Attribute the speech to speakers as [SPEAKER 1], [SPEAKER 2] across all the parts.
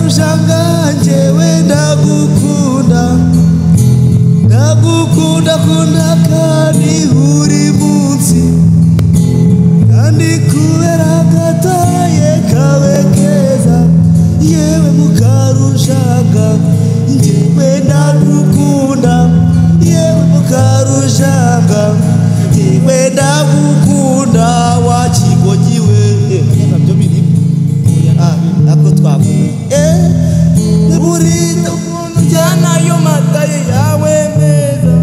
[SPEAKER 1] mushanga njyewe ndagukunda ndagukunda kunda kandi buri munsi kandi kubera gatoye kawe keza yewe mukarushaka njyewe ndagukunda yewe mukarushaka njyewe ndagukunda wakigonyiwe nabyo birimo Ah, ntabwo twavuga Eh, burinde umuntu ujyana ayo mataye yawe meza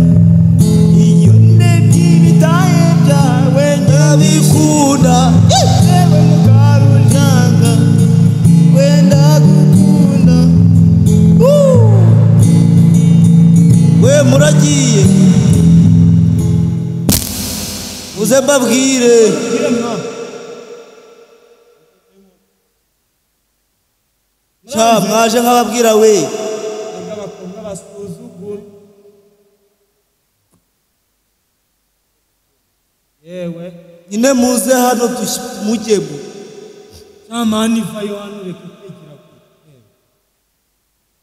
[SPEAKER 1] iyo ndebye ibitaye byawe ndabikunda yewe mukarujanga wenda gukunda Woo! we muragiye uze mbabwire sha mwaje nk'ababwira we
[SPEAKER 2] bakunda basuzugura yewe
[SPEAKER 1] nyine muze hano dush- mujyemo
[SPEAKER 2] camani vayo hano reka utekera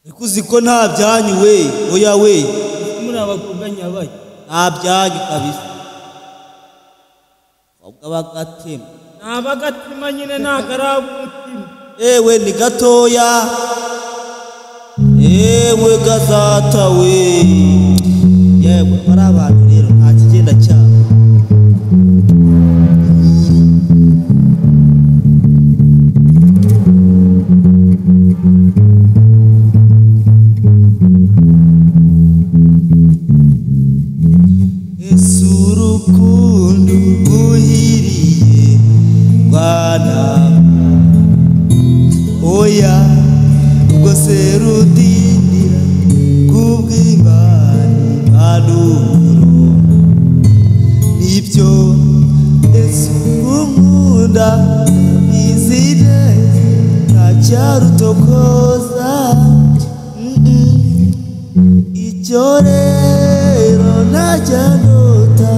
[SPEAKER 1] ariko uzi ko nta byanyu we oya we
[SPEAKER 2] kure muri abakobwa nyabayo
[SPEAKER 1] nta byanyu kabisa ahubwo bagatema
[SPEAKER 2] ni abagatima nyine ntabwo ari ab'umutima
[SPEAKER 1] ewe ni gatoya ewe gazata we yewe bari abantu rero nta kigenda cyabo ese urukundo rwuhiriye rwana oya ubwo se rudindira kubw'imana impanuro nibyo ese umukunda izi neza ntacyarutokoza icyo rero ntajya nota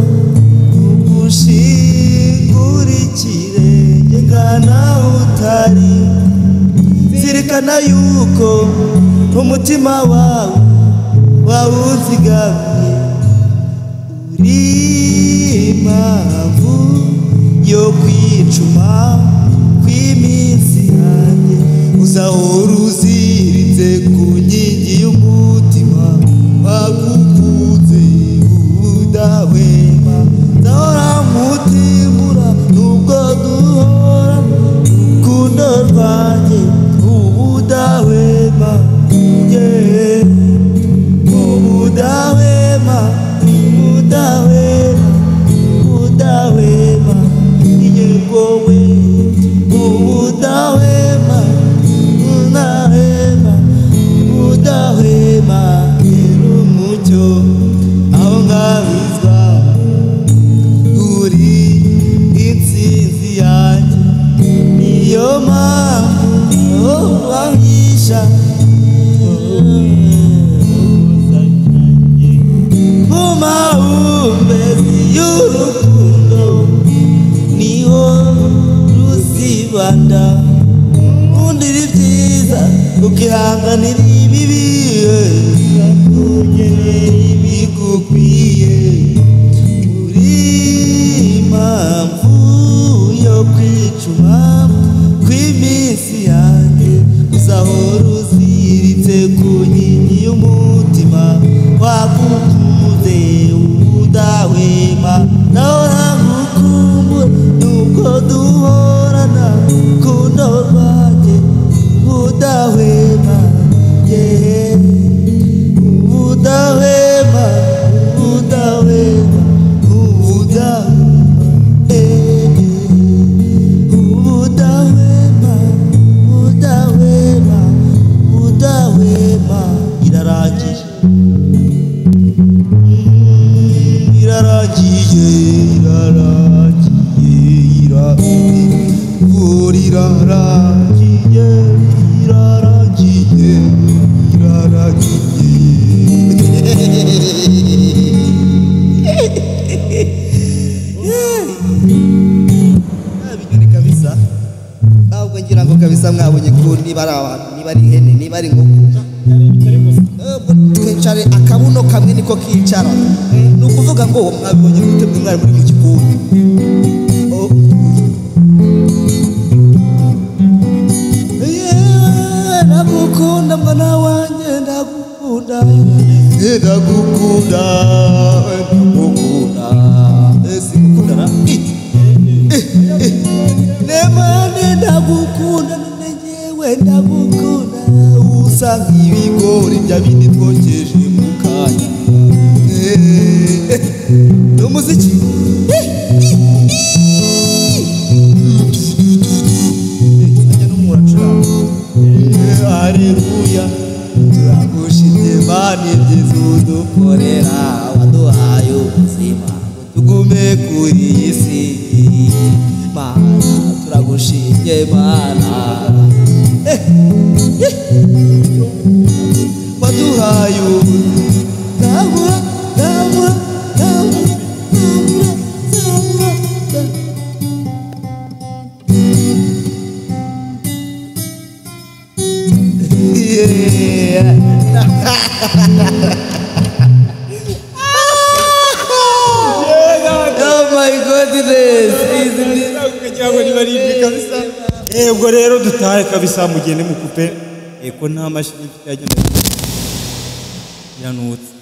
[SPEAKER 1] ugushingurikire njye ngana utari zirikana yuko umutima wawe wawuzigamiye uri impamvu yo kwicuma kw'iminsi yanjye uzahora uziritse ku nkingi y'umutima wagukunze udahwema ndahora nkutimura nubwo duhora urukundo rwanjye ubudahwema yeah. ubudahwema ubudahwema ubudahwema yegowe ubudahwema ubudahwema ubudahwema yerumucyo aho ngabizwa uri intsinzi yanjye niyo mpamvu wahisha mu mahumbezi y'urukundo niho ruzibanda undira ibyiza ukihanganira ibibi ukakugenera ibigukwiye uri impamvu yo kwicuma kw'iminsi yanjye uzahora uziritse ku nkingi y'umutima wagukunze udahwema nahora ngukumbura nubwo duhorana rukundo rwanjye udahwema yeee Udawema, udawema, udawema, eh, eh. Udawema, udawema, udawema. irarangije Mm, irarangije irarangije irarangije irarangije irarangije irarangije Ah, binyoni kabisa ahubwo ngira ngo kabisa mwiza mwabonye ko niba ari abantu niba ari ihene niba ari inkoko Eh, twicare akabuno kamwe niko kicara ni ukuvuga ngo mwabibonye gute mwe mwari muri mu gikoni Oh. Yeah, ndagukunda mwana wanjye ndagukunda Eh, ndagukunda eh, ndagukunda Eh, singukunda na Eh. nemane ndagukunda none nyewe ndagukunda usa nk'ibigori bya bindi twokeje mu kanya Eh, ni umuziki ajya n'umura acuranga areruya turagushimye mani ibyiza udukorera waduhaye ubuzima ngo tugume kuri iyi si mana turagushimye mana Eh, eh. waduhaye ubuzima ndabura ndabura ndabura ndabura ndabura ndabura Yeah. oh my goodness. Is it-
[SPEAKER 3] yego rero dutahe kabisa mugende mukupe eko nta mashini ifite yagenewe iranutse